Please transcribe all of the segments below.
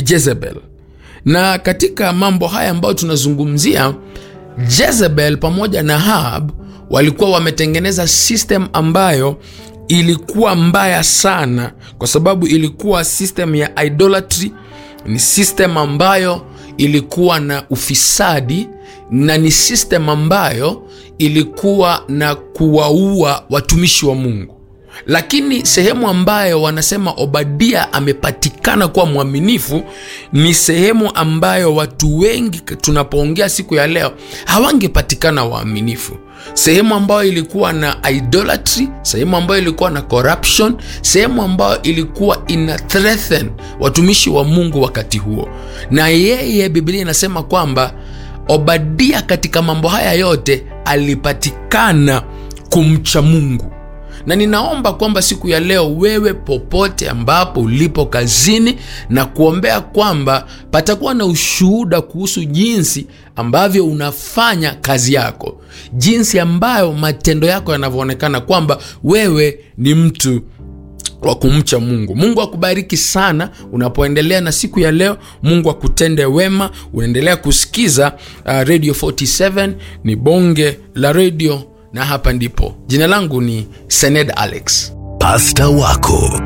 Jezebel. Na katika mambo haya ambayo tunazungumzia, Jezebel pamoja na Ahab walikuwa wametengeneza system ambayo ilikuwa mbaya sana, kwa sababu ilikuwa system ya idolatry, ni system ambayo ilikuwa na ufisadi na ni system ambayo ilikuwa na kuwaua watumishi wa Mungu. Lakini sehemu ambayo wanasema Obadia amepatikana kuwa mwaminifu ni sehemu ambayo watu wengi tunapoongea siku ya leo hawangepatikana waaminifu, sehemu ambayo ilikuwa na idolatry, sehemu ambayo ilikuwa na corruption, sehemu ambayo ilikuwa ina threaten watumishi wa Mungu wakati huo. Na yeye, Biblia inasema kwamba Obadia katika mambo haya yote alipatikana kumcha Mungu na ninaomba kwamba siku ya leo wewe popote ambapo ulipo kazini, na kuombea kwamba patakuwa na ushuhuda kuhusu jinsi ambavyo unafanya kazi yako, jinsi ambayo matendo yako yanavyoonekana kwamba wewe ni mtu wa kumcha Mungu. Mungu akubariki sana unapoendelea na siku ya leo. Mungu akutende wema. Unaendelea kusikiza uh, Radio 47 ni bonge la radio na hapa ndipo. Jina langu ni Sened Alex. Pasta wako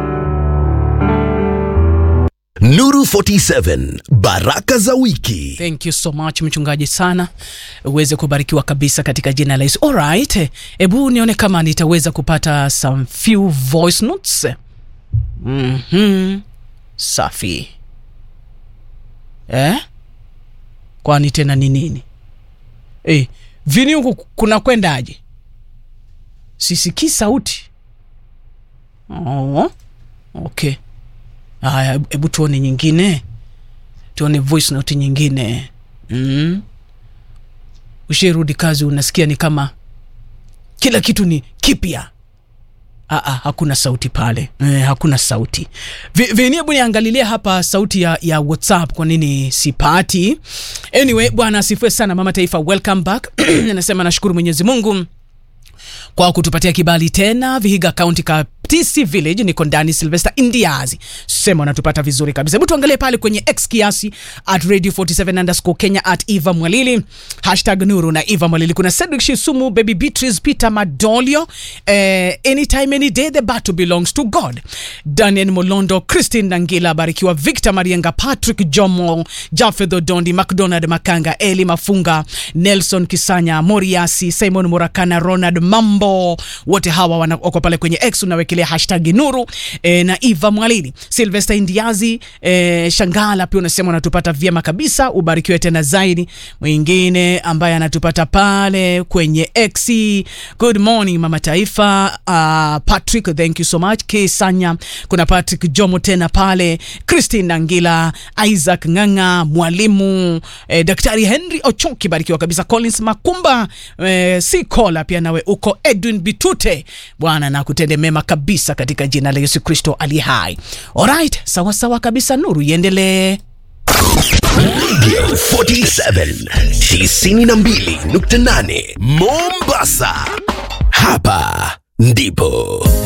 Nuru 47 baraka za wiki. Thank you so much mchungaji sana, uweze kubarikiwa kabisa katika jina la Yesu. Alright, hebu nione kama nitaweza kupata some few voice notes. Mhm, safi eh? Kwani tena ni nini eh? Vini huku kuna kwendaje? Sisikii sauti. Oh, okay. Haya, hebu tuone nyingine, tuone voice note nyingine. Mm. Ushirudi kazi, unasikia ni kama kila kitu ni kipya. Aa, hakuna sauti pale e, hakuna sauti vini. Hebu niangalilie hapa sauti ya, ya WhatsApp, kwa nini sipati? Anyway, bwana asifiwe sana mama taifa, welcome back anasema nashukuru Mwenyezi Mungu kwa kutupatia kibali tena Vihiga County Kaptisi Village. Niko ndani Sylvester Indiazi sema unatupata vizuri kabisa. Hebu tuangalie pale kwenye X kiasi at radio 47 underscore Kenya at Eva Mwalili hashtag Nuru na Eva Mwalili. Kuna Cedric Shisumu, Baby Beatrice, Peter Madolio, eh, anytime any day the battle belongs to God. Daniel Molondo, Christine Nangila, barikiwa Victor Marienga, Patrick Jomo, Jafeth Odondi, McDonald Makanga, Eli Mafunga, Nelson Kisanya, Moriasi, Simon Murakana, Ronald Mambo, wote hawa wako pale kwenye X, unawekelea hashtag Nuru eh, na Eva Mwalili. Sylvester Indiazi eh, Shangala pia unasema unatupata vyema kabisa, ubarikiwe tena zaidi. Mwingine ambaye anatupata pale kwenye X, good morning mama taifa. Uh, Patrick, thank you so much. Kisanya, kuna Patrick Jomo tena pale, Christine Nangila, Isaac Nganga, mwalimu eh, Daktari Henry Ochoki, barikiwa kabisa. Collins Makumba eh, si kola pia nawe uko. Edwin Bitute, Bwana na kutende mema kabisa katika jina la Yesu Kristo ali hai. Alright, sawa sawa kabisa, nuru iendelee. Radio 47 92.8 Mombasa. Hapa ndipo